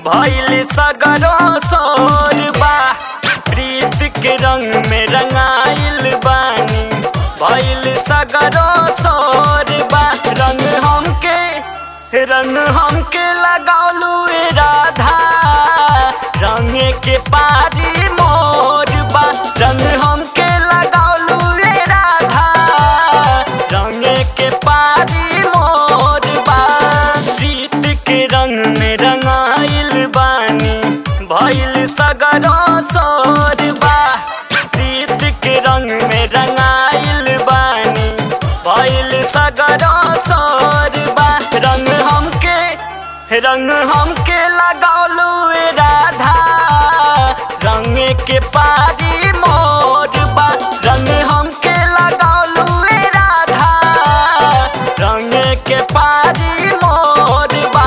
भइल सगरो सोर बा प्रीत के रंग में रंगाइल बानी भइल सगरो सोर बा रंग हमके रंग हमके लगौलू ए राधा रंग के पारी मोर बा रंग हमके लगौलू ए राधा रंग के पारी मोर बा प्रीत के रंग में रंगाइल बानी भइल सगरो सोर बा प्रीत के रंग में रंगाइल बानी भइल सगरो सोर बा रंग हमके रंग हमके लगौलू ए राधा रंग के पारी मोर बा रंग हमके लगौलू ए राधा रंग के पारी मोर बा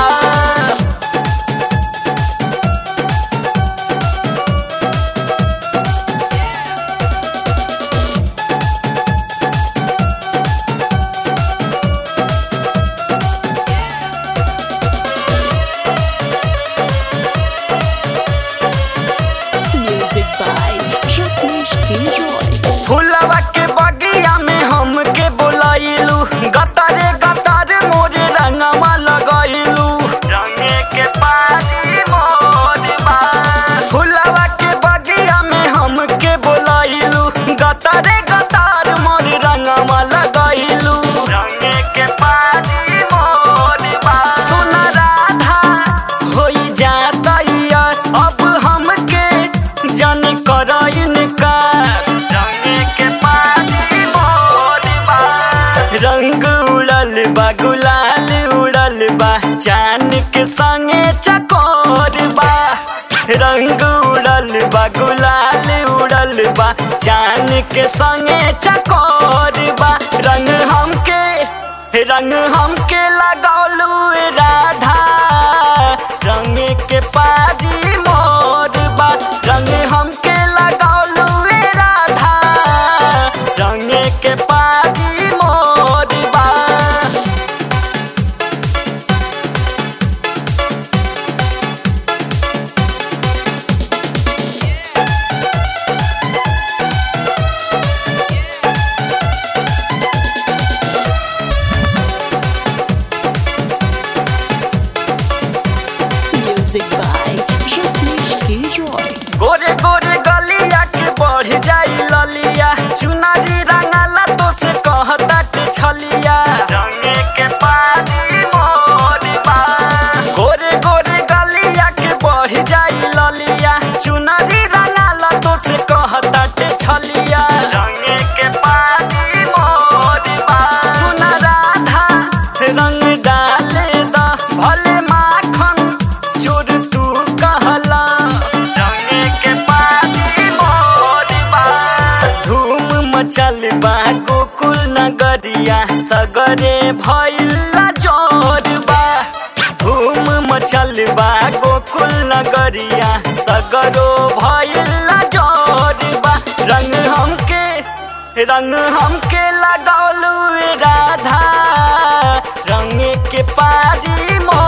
Music by Rajneesh Giroy. फुलवा के बगिया में हमके बोलाइलू गतारे गतार मोरे रंगवा लगाइलू रंगे के पानी मोरबा फुलवा के बगिया में हमके बोलाइलू गतारे गतार मोरे रंगवा लगाइलू रंगे के पानी मोरबा सुन राधा होई जातैया अब हमके जन करइन का रंग के पानी मोरबा रंग उड़ल बा गुलाल उड़ल बा चान के संगे चकोर बा रंग उड़ल बा गुलाल उड़ल बा चान के संगे चकोर बा रंग हमके रंग हमके लगौलू ए राधा रंग के पारी मोर बा रंग हमके लगौलू ए राधा रंग के पारी मोर बा Music by Rajneesh Giroy. गोरे गोरे गलिया के बढ़ जाई ललिया चुनारी रंगाला तो से कहता के छलिया रंगे के पानी मोरबा गोरे गोरे गलिया के बढ़ जाई ललिया चुनारी रंगाला तो से कहता के छलिया रंगे के पानी मोरबा सुन राधा रंग डाले दा भले माखन चोर तू कहला रंगे के पानी मोरबा धूम मचल बा गोकुल नगरिया सगरे भइल जोरबा धूम मचल बा गोकुल नगरिया सगरो भइल जोरबा रंग हमके रंग हमके लगौलू ए राधा रंग के पारी मोर